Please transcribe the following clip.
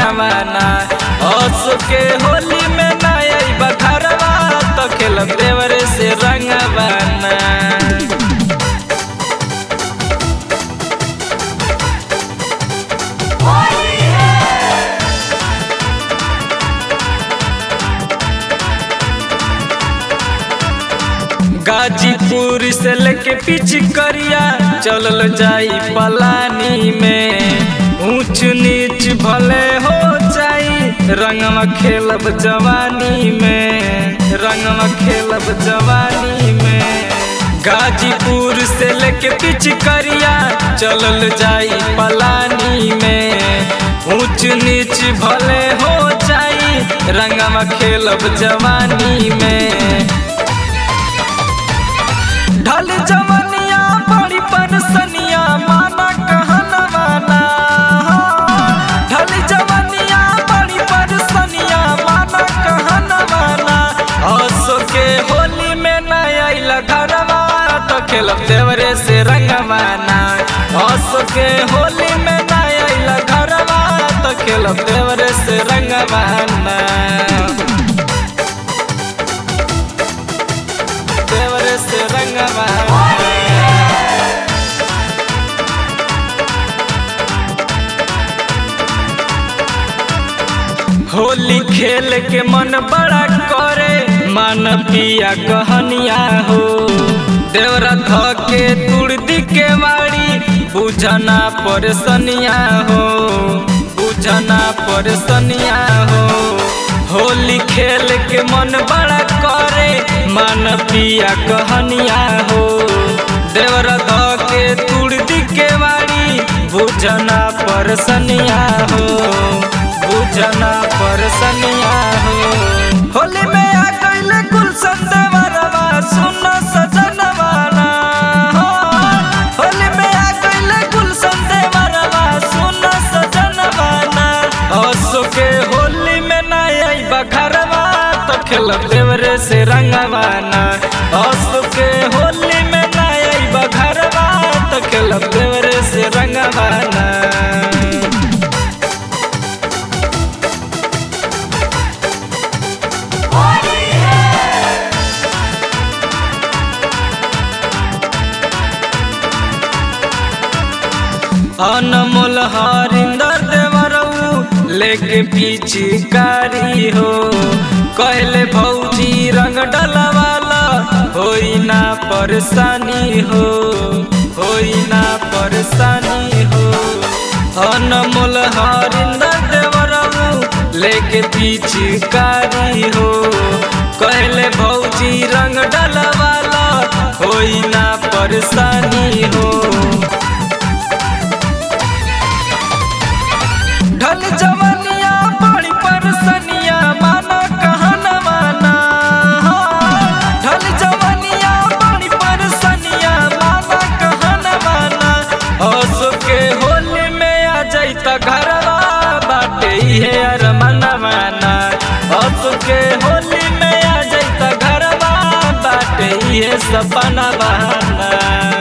रंगवाना हंस के होली में ना आई बखरवा तो खेलब देवरे से रंगवाना गाजीपुर से लेके पीछे करिया चलल जाई पलानी में ऊंच नीच भले हो जाई रंगवा खेलब जवानी में रंगवा खेलब जवानी में गाजीपुर से लेके पीछे करिया चलल जाई पलानी में ऊंच नीच भले हो जाई रंगवा खेलब जवानी में ढल जवनिया बड़ी परसनिया माना कहना माना ढल जवनिया बड़ी परसनिया माना कहना माना हंसो के होली में ना आइल घरवा तो खेलब देवरे से रंगवाना हंसो के होली में ना आइल घरवा तो खेलब देवरे से रंगवाना देवरे से रंगवाना होली खेल के मन बड़ा करे मन पिया कहनिया हो देवरा ध के तुड़दी के वाड़ी बुझना परसनिया हो बुझना परसनिया हो होली खेल के मन बड़ा करे मन पिया कहनिया हो देवरा ध के तुड़दी के वाड़ी बुझना परसनिया हो बुझना परसनिया हो होली में आ गइले गुलशन देवरवा सुन सजनवाना हो होली में आ गइले गुलशन देवरवा सुन सजनवाना हंसो के होली में ना आई बखरवा तो खेलब देवरे से रंगवाना हंसो के होली में ना आई बखरवा तो खेलब देवरे से रंगवाना अनमोल हरिंदर देवरऊ लेके पिचकारी हो कहले भौजी रंग डलवाला होई ना परेशानी हो होई ना परेशानी हो अनमोल हरिंदर देवरऊ लेके पिचकारी हो कहले भौजी रंग डलवाला होई ना परेशानी हो ढल जवनिया बड़ी परसनिया माना कहना माना ढल जवनिया बड़ी परसनिया माना कहना माना हंस के होली में आ जाइता घरवा बाटे इहे अरमना माना हंस के होली में आ जाइता घरवा बाटे इहे सपना बहाना